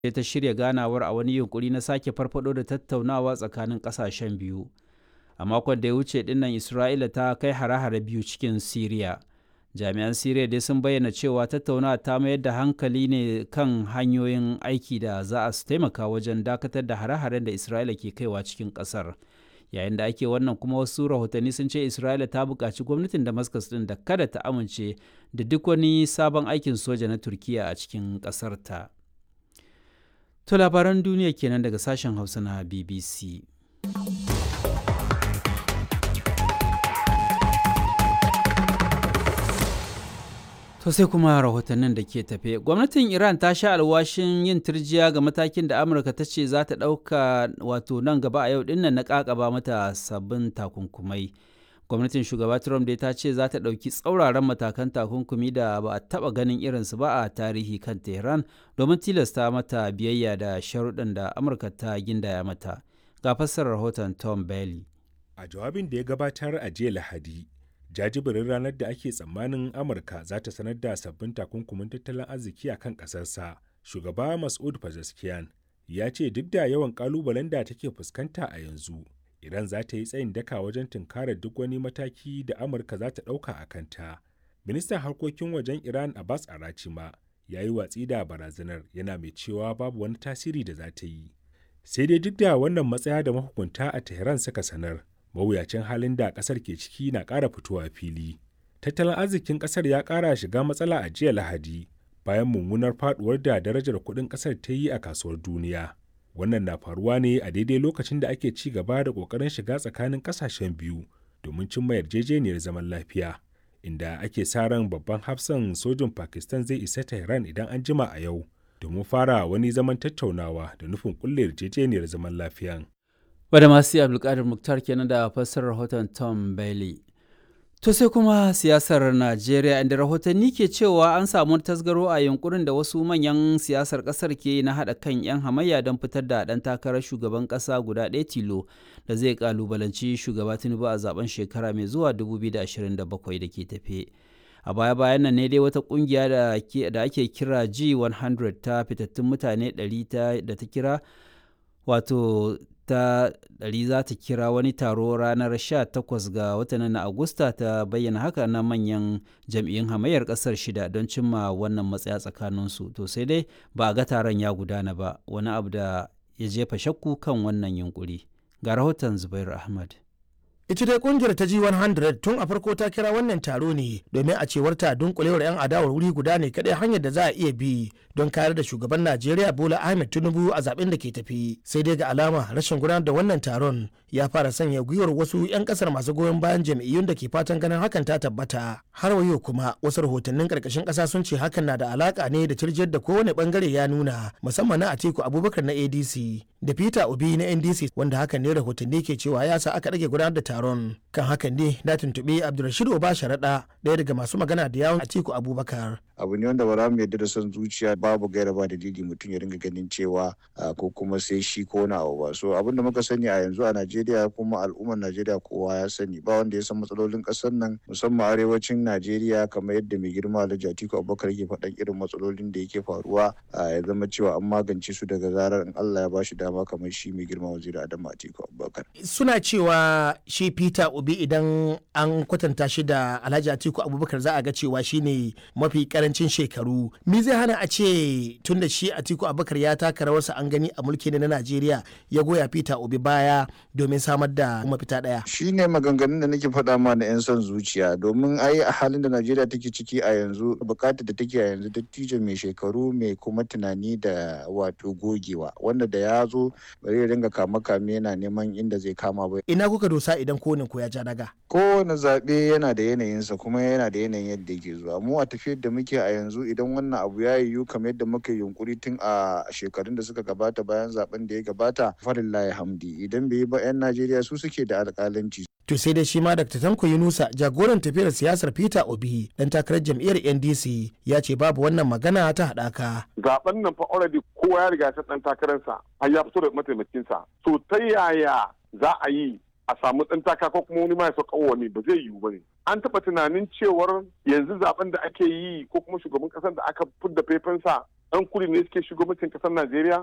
ta shirya ganawar a wani yunkuri na sake farfado da tattaunawa tsakanin kasashen biyu a makon da ya wuce dinnan isra'ila ta kai hare-hare biyu cikin siriya jami'an siriya dai sun bayyana cewa tattaunawa ta mayar da hankali ne kan hanyoyin aiki da za a taimaka wajen dakatar da hare-haren da isra'ila ke kaiwa cikin kasar yayin da ake wannan kuma wasu rahotanni sun ce isra'ila ta buƙaci gwamnatin damascus din da kada ta amince da duk wani sabon aikin soja na turkiya a cikin ƙasar ta to labaran duniya kenan daga sashen hausa na bbc To sai kuma rahotannin da ke tafe. Gwamnatin Iran ta sha alwashin yin turjiya ga matakin da Amurka ta ce za ta ɗauka wato nan gaba a yau dinnan na ƙaƙaba mata sabbin takunkumai. Gwamnatin shugaba Trump dai ta ce za ta ɗauki tsauraran matakan takunkumi da ba a taɓa ganin irinsu ba a tarihi kan Tehran domin tilasta mata biyayya da sharuɗan da Amurka ta gindaya mata. Ga fassarar rahoton Tom Bailey. A jawabin da ya gabatar a jiya Lahadi, jajibirin ranar da ake tsammanin amurka za ta sanar da sabbin takunkumin tattalin arziki a kan ƙasarsa shugaba masud pezeshkian ya ce duk da yawan ƙalubalen da take fuskanta a yanzu iran za ta yi tsayin daka wajen tunkarar duk wani mataki da amurka za ta ɗauka a kanta ministan harkokin wajen iran abbas arachima ya yi watsi da barazanar yana mai cewa babu wani tasiri da za ta yi sai dai duk da wannan matsaya da mahukunta a tehran suka sanar mawuyacin halin da kasar ke ciki na ƙara fitowa fili. Tattalin arzikin kasar ya ƙara shiga matsala a jiya Lahadi bayan mummunar faduwar da darajar kuɗin kasar ta yi a kasuwar duniya. Wannan na faruwa ne a daidai lokacin da ake ci gaba da ƙoƙarin shiga tsakanin ƙasashen biyu domin cimma yarjejeniyar zaman lafiya. Inda ake sa ran babban hafsan sojin Pakistan zai isa Tehran idan an jima a yau domin fara wani zaman tattaunawa da nufin kulle yarjejeniyar zaman lafiyan. wadda masu abdulkadir muktar kenan da fassarar rahoton tom bailey to sai kuma siyasar najeriya inda rahotanni ke cewa an samu tasgaro a yunkurin da wasu manyan siyasar kasar ke na haɗa kan 'yan hamayya don fitar da ɗan takarar shugaban ƙasa guda ɗaya tilo da zai kalubalanci shugaba tinubu a zaben shekara mai zuwa 2027 da ke tafe a baya bayan nan ne dai wata kungiya da ake kira g100 ta fitattun mutane 100 da ta kira wato ta ɗari za ta kira wani taro ranar 18 ga watan na Agusta ta bayyana haka na manyan jam'iyyun hamayyar ƙasar shida don cimma wannan matsaya tsakaninsu. To sai dai ba a ga taron ya gudana ba wani abu da ya jefa shakku kan wannan yunkuri. Ga rahoton Zubair Ahmad. ita dai kungiyar ta G100 tun a farko ta kira wannan taro ne domin a cewar ta dunkulewar 'yan adawar wuri guda ne kadai hanyar da za a iya bi don kayar da shugaban Najeriya Bola Ahmed Tinubu a zaben da ke tafi sai dai ga alama rashin gudanar da wannan taron ya fara sanya gwiwar wasu 'yan kasar masu goyon bayan jam'iyyun da ke fatan ganin hakan ta tabbata har wayo kuma wasu rahotannin karkashin kasa sun ce hakan na da alaka ne da tirjiyar da kowane bangare ya nuna musamman na Atiku Abubakar na ADC da Peter Obi na NDC wanda hakan ne rahotanni ke cewa ya sa aka rage gudanar da taron kan hakan ne na tuntuɓi Abdulrashid Oba Sharaɗa ɗaya daga masu magana da yawon Atiku Abubakar. abu ne wanda ba za mu yarda da son zuciya babu gaira ba dalili mutum ya ringa ganin cewa ko kuma sai shi ko na abu ba so abin da muka sani a yanzu a Najeriya kuma al'ummar Najeriya kowa ya sani ba wanda ya san matsalolin kasar nan musamman arewacin Najeriya kamar yadda mai girma Alhaji Atiku Abubakar yake faɗan irin matsalolin da yake faruwa ya zama cewa an magance su daga zarar in Allah ya ba shi dama kamar shi mai girma waziri Adamu Atiku Abubakar suna cewa shi Peter Obi idan an kwatanta shi da Alhaji Atiku Abubakar za a ga cewa shine mafi karancin shekaru me zai hana a ce tun da shi atiku abubakar ya taka rawarsa an gani a mulki na najeriya ya goya peter obi baya domin samar da mafita daya shi ne maganganun da nake faɗa ma na 'yan son zuciya domin ai a halin da najeriya take ciki a yanzu bukatar da take a yanzu dattijo mai shekaru mai kuma tunani da wato gogewa wanda da ya zo bari ya dinga kama kame yana neman inda zai kama ba ina kuka dosa idan kowane ko ya ja daga kowane zaɓe yana da yanayinsa kuma yana da yanayin yadda yake zuwa mu a tafiyar da muke a yanzu idan wannan abu ya yiwu kamar yadda muka yunkuri tun a shekarun da suka gabata bayan zaben da ya gabata farillahi hamdi idan bai yi ba 'yan najeriya su suke da alƙalanci to sai dai shi ma dr tanko yunusa jagoran tafiyar siyasar peter obi dan takarar jam'iyyar ndc ya ce babu wannan magana ta haɗaka zaben nan fa already kowa ya riga ta dan takararsa har ya fito da mataimakinsa to ta yaya za a yi a samu ɗan taka ko kuma wani ma ya sauka wani ba zai yiwu ba ne an taɓa tunanin cewar yanzu zaben da ake yi ko kuma shugaban ƙasar da aka fidda faifansa ɗan kudi ne suke shugabancin ƙasar najeriya